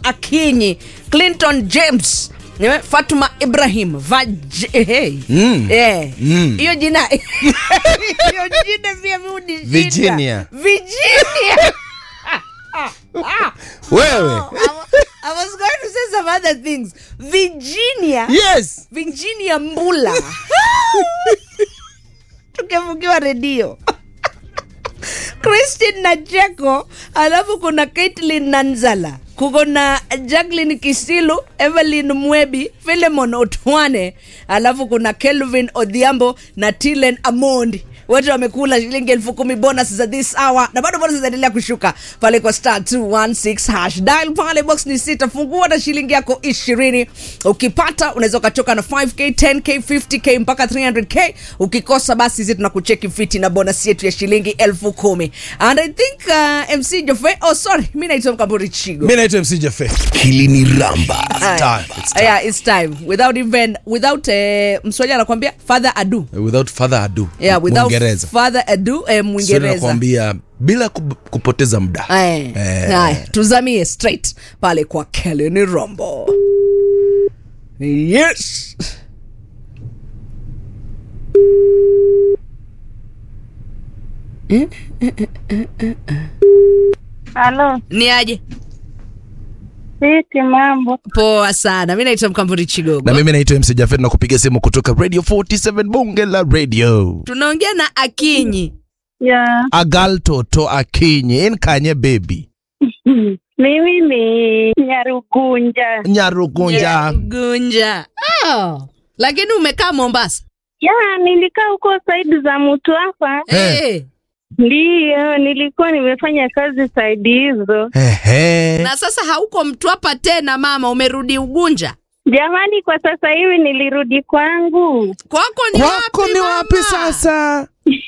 Akinyi, Clinton James eh, Fatuma Ibrahim Vaj hey. Mm. Eh. Mm. hiyo jina hiyo jina pia mimi hunishinda. Virginia. Virginia. wewe I was going to say some other things. Virginia. yes Virginia Mbula. Tukifungiwa redio. Christine Nacheko, alafu kuna Caitlin Nanzala, kuko na Jacqueline Kisilu, Evelyn Mwebi, Philemon Otwane, alafu kuna Kelvin Odhiambo na Tilen Amondi wote wamekula shilingi elfu kumi bonus za this hour na bado bonus zinaendelea kushuka pale kwa star 216 hash dial pale box ni sita fungua na shilingi yako ishirini ukipata unaweza ukachoka na 5k 10k 50k mpaka 300k ukikosa basi sisi tunakucheki fiti na bonus yetu ya shilingi elfu kumi and i think uh, mc jofe oh sorry mi naitwa mkamburi chigo mi naitwa mc jefe Hili ni Ramba. Aya. time, it's time. yeah it's time without even without uh, mswahili anakwambia father ado without further ado yeah without Mwingereza. father ado eh, Swahili mwingereza nakwambia bila kup- kupoteza muda Aya, Eh. aya, tuzamie straight pale kwa Kelly Rombo. Yes. Halo, Ni aje? sisi mambo. Poa sana. Mimi naitwa Mkamburi Chigogo. na mimi naitwa mc jafet na kupiga simu kutoka radio 47 bunge la radio Tunaongea na Akinyi. Ya, agal toto akinyi en kanye baby mimi ni Nyarugunja. nyarugunja Gunja. Oh. Lakini umekaa Mombasa. Ya, nilikaa huko saidi za mtu hapa. Eh. Eh. Ndiyo, nilikuwa nimefanya kazi saidi hizo. Ehe. Na sasa hauko Mtwapa tena mama, umerudi Ugunja. Jamani, kwa sasa hivi nilirudi kwangu. Kwako ni kwako wapi ni wapi mama? sasa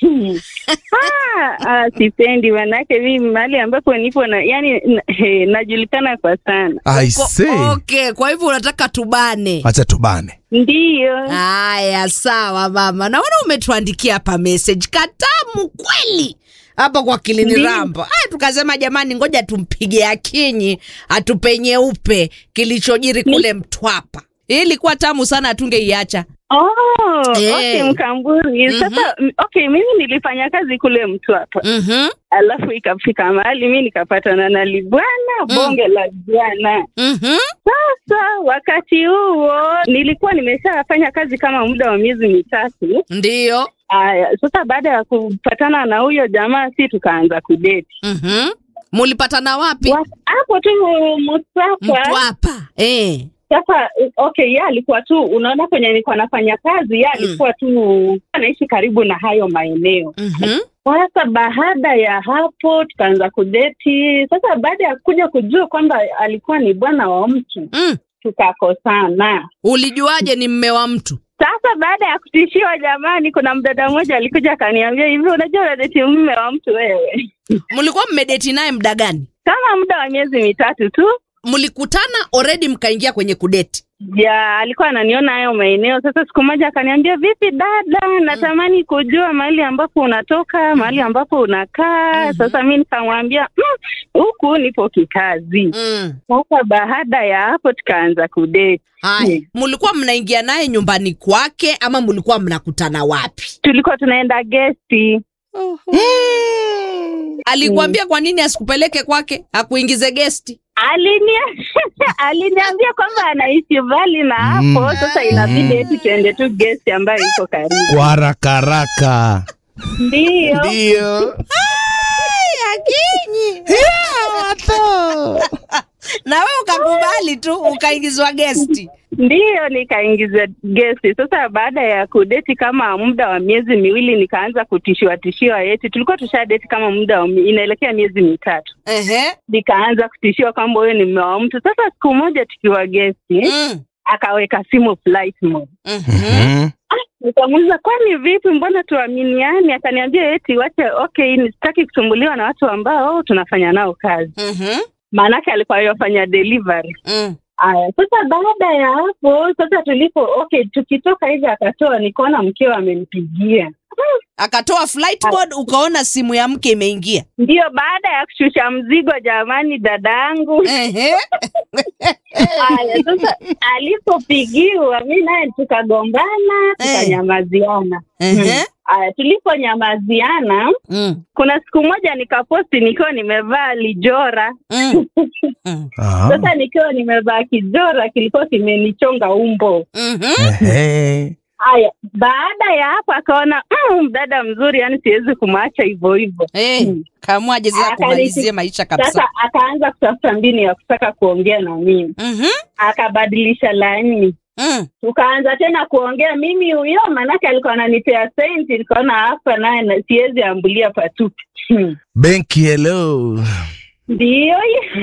ah, ah, sipendi manake mimi mahali ambapo nipo na yani na, he, najulikana kwa sana. I Uko- see. Okay, kwa hivyo unataka tubane. acha tubane Ndiyo. Haya, sawa mama, naona umetuandikia hapa message katamu kweli hapa kwa Kilini Ndiyo. Rambo. Aya, tukasema jamani, ngoja tumpige Akinyi atupe nyeupe kilichojiri kule Mtwapa. Hii ilikuwa tamu sana, atungeiacha. Oh, Eh. okay Mkamburi. Sasa m- okay, mimi nilifanya kazi kule Mtwapa. Mhm, alafu ikafika mahali mi nikapatana na libwana bonge la bwana mhm, sasa wakati huo nilikuwa nimeshafanya kazi kama muda wa miezi mitatu ndiyo. aya sasa baada ya kupatana na huyo jamaa si tukaanza kudeti Mhm. Mulipatana wapi? Wa- hapo tu msapa Mtwapa. Eh. sasa okay ye alikuwa tu unaona kwenye nilikuwa nafanya kazi ye alikuwa tu anaishi karibu na hayo maeneo Mhm. Sasa baada ya hapo tukaanza kudeti. Sasa baada ya kuja kujua kwamba alikuwa ni bwana wa mtu, Mm. tukakosana. Ulijuaje ni mme wa mtu? Sasa baada ya kutishiwa, jamani, kuna mdada mmoja alikuja akaniambia hivi, unajua unadeti mume wa mtu wewe? Mlikuwa mmedeti naye muda gani? Kama muda wa miezi mitatu tu. Mlikutana already mkaingia kwenye kudeti? Ja, alikuwa ananiona hayo maeneo. Sasa siku moja akaniambia, vipi dada, natamani kujua mahali ambapo unatoka, mahali ambapo unakaa. Sasa mi nikamwambia "Mm, huku nipo kikazi. Mm. Sasa baada ya hapo tukaanza kudeti. Haya, Mm. mulikuwa mnaingia naye nyumbani kwake ama mulikuwa mnakutana wapi? Tulikuwa tunaenda gesti. Alikuambia kwa nini asikupeleke kwake akuingize gesti? Alinia aliniambia kwamba anaishi mbali na hapo, Mm. sasa inabidi eti tuende tu gesti ambayo iko karibu. kwa haraka haraka Ndio. ndio Akinyi na wewe ukakubali tu ukaingizwa gesti. Ndiyo, nikaingiza gesti. Sasa baada ya kudeti kama muda wa miezi miwili, nikaanza kutishiwa tishiwa eti tulikuwa tushadeti kama muda wa mi- inaelekea miezi mitatu, Ehe. nikaanza kutishiwa kwamba huyo ni mume wa mtu. Sasa siku moja tukiwa gesti, Mm. akaweka simu flight mode. Mhm. Mhm. Nikamuuliza, kwani vipi, mbona tuaminiani? Akaniambia eti wache, okay, sitaki kusumbuliwa na watu ambao tunafanya nao kazi, Mhm. maanake alikuwa yafanya delivery. Mm. Aya, sasa baada ya hapo sasa tulipo okay, tukitoka hivi akatoa, nikaona mkeo amempigia. akatoa flight mode ukaona simu ya mke imeingia Ndio baada ya kushusha mzigo, jamani, dadangu. Ehe. Haya, sasa alipopigiwa, mi naye tukagombana, Eh. tukanyamaziana. Ehe. Haya, tuliponyamaziana, Mm. kuna siku moja nikaposti nikiwa nimevaa lijora. Mm. Mm. Aha. Sasa nikiwa nimevaa kijora kilikuwa kimenichonga umbo. Mhm. Ehe. Haya, baada ya hapo akaona mm, dada mzuri, yani siwezi kumwacha hivyo hivyo. Eh, kamwaje sasa Akanishi- kumalizie maisha kabisa Sasa akaanza kutafuta mbinu ya kutaka kuongea na mimi, Mhm. akabadilisha laini Mm. tukaanza tena kuongea mimi huyo, manake alikuwa ananipea senti, nikaona hapa naye na- siwezi ambulia patupu. Hmm. benki hello Ndiyo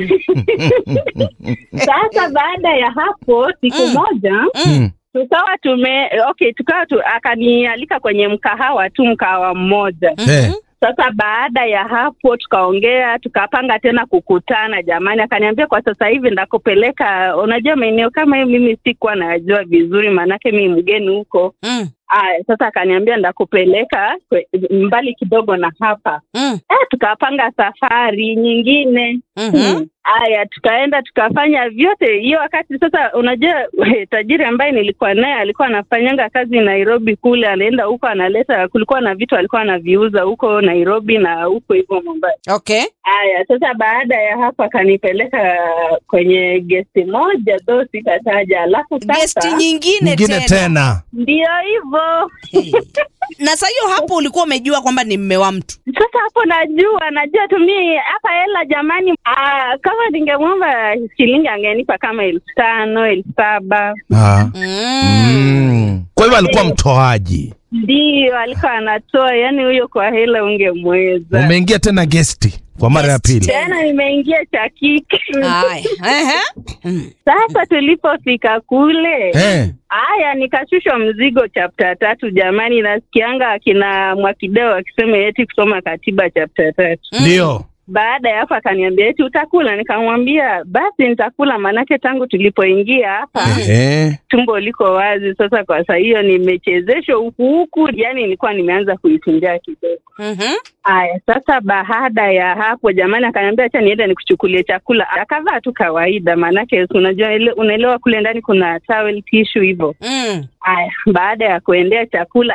sasa, baada ya hapo siku Mm. moja Mm. tukawa tume okay, tukawa tu, akanialika kwenye mkahawa tu, mkahawa mmoja. Eh. Sasa baada ya hapo tukaongea, tukapanga tena kukutana. Jamani, akaniambia kwa sasa hivi ndakupeleka, unajua maeneo kama hiyo mimi sikuwa najua vizuri, maanake mi mgeni huko. Mm. Aya, sasa akaniambia ndakupeleka kwe- mbali kidogo na hapa. Mm. Eh, tukapanga safari nyingine. Mhm. Aya, tukaenda tukafanya vyote. Hiyo wakati sasa, unajua tajiri ambaye nilikuwa naye alikuwa anafanyanga kazi Nairobi kule, anaenda huko analeta, kulikuwa na vitu alikuwa anaviuza huko Nairobi na huko hivyo Mombasa. Okay. Aya, sasa baada ya hapo akanipeleka kwenye gesti moja tho sitataja, alafu Gesti sasa nyingine nyingine tena. tena ndio hivyo Eh. Na saa hiyo hapo ulikuwa umejua kwamba ni mme wa mtu. Sasa hapo najua najua tu mi hapa hela jamani. Aa, kama ningemwomba shilingi angenipa kama elfu tano elfu saba Ah. Mm. Mm. kwa hivyo alikuwa mtoaji ndio alikuwa anatoa, yani huyo kwa hela ungemweza. umeingia tena gesti kwa mara ya Guest. pili Tena nimeingia cha kike. Haya. Ehe. Mm. Sasa tulipofika kule Eh. haya, nikashushwa mzigo chapta tatu. Jamani, nasikianga akina Mwakideo akisema eti kusoma katiba chapta tatu. ndio Baada ya hapo akaniambia eti utakula, nikamwambia basi nitakula, maanake tangu tulipoingia hapa Eh. tumbo liko wazi. Sasa kwa saa hiyo nimechezeshwa huku huku, yani nilikuwa nimeanza kuitunjaa kidogo. Mhm. Aya, sasa baada ya hapo jamani, akaniambia acha niende nikuchukulie chakula. Akavaa tu kawaida, maanake si unajua, ile- unaelewa kule ndani kuna towel tissue hivyo. Mm. Aya, baada ya kuendea chakula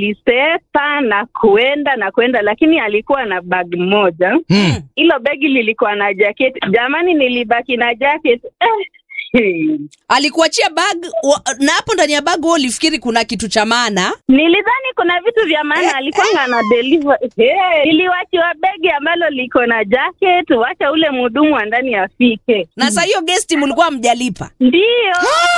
alisepa na kuenda na kuenda, lakini alikuwa na bag moja. Mm. Hilo begi lilikuwa na jacket. Jamani, nilibaki na jacket eh. hey. Alikuachia bag wa- na hapo ndani ya bag wewe ulifikiri kuna kitu cha maana. Nilidhani kuna vitu vya maana alikuwa na deliver. Hey, niliwachiwa begi ambalo liko na jacket, wacha ule mhudumu wa ndani afike. Na saa hiyo guest mlikuwa mjalipa. Ndio.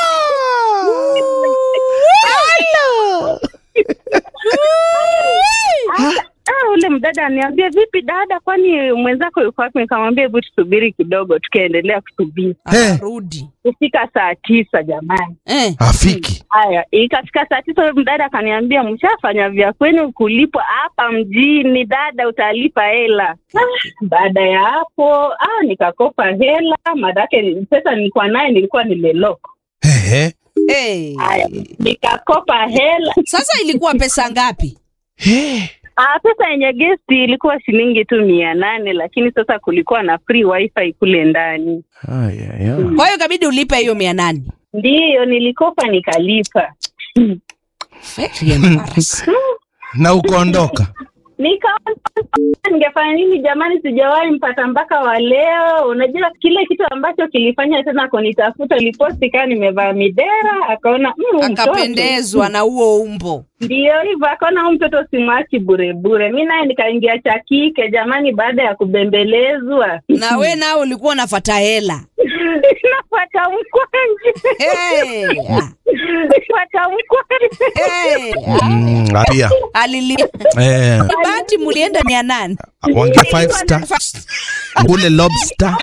Ah, ule mdada aniambia vipi dada, kwani mwenzako yuko wapi? Nikamwambia hebu tusubiri kidogo, tukaendelea kusubiri Akarudi. kufika saa tisa jamani. Eh. afiki Haya, ikafika saa tisa, huyo mdada akaniambia mshafanya vya kwenu kulipwa hapa mjini, dada utalipa hela. Ah, baada ya hapo ah, nikakopa hela, madake ni- pesa nilikuwa naye nilikuwa nimeloko. Ehe. Eh. Haya, nikakopa hela. Sasa ilikuwa pesa ngapi? Eh. Ah, pesa yenye gesti ilikuwa shilingi tu mia nane, lakini sasa kulikuwa na free wifi kule ndani. Ay, ay, ay. Kwa hiyo ikabidi ulipe hiyo mia nane. Ndiyo, nilikopa nikalipa. Very embarrassing. na ukaondoka Nikaona ningefanya nini jamani, sijawahi mpata mpaka wa leo. Unajua kile kitu ambacho kilifanya tena kunitafuta, liposti kaa nimevaa midera, akaona mm, huyu mtoto. Akapendezwa na huo umbo. Ndio hivyo, akaona huyu mtoto simwachi bure bure. Mi naye nikaingia cha kike jamani, baada ya kubembelezwa Na we nao ulikuwa unafata hela. nafuata mkwanje Hey. Ah. nafuata mkwanje Hey. Mm, pia Alilia. eh, Bahati mulienda mia nane. wangia five star ule lobster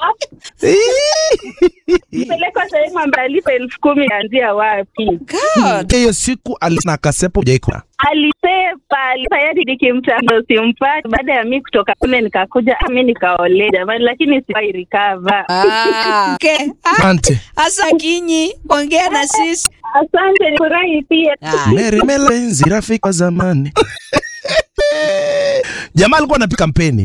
pelekwa sehemu ambayo alipa elfu kumi anzia wapi? God. hiyo siku alina kasepo jaikula alisepa tayari nikimtando simpati. Baada ya mi kutoka kule nikakuja, ah, mi nikaole jamani, lakini siwai recover. Ah. Okay. Ah. asante Asa Kinyi, ongea na sisi. Asante, nifurahi pia. Ah. merimela enzi rafiki wa zamani jamaa alikuwa anapika mpeni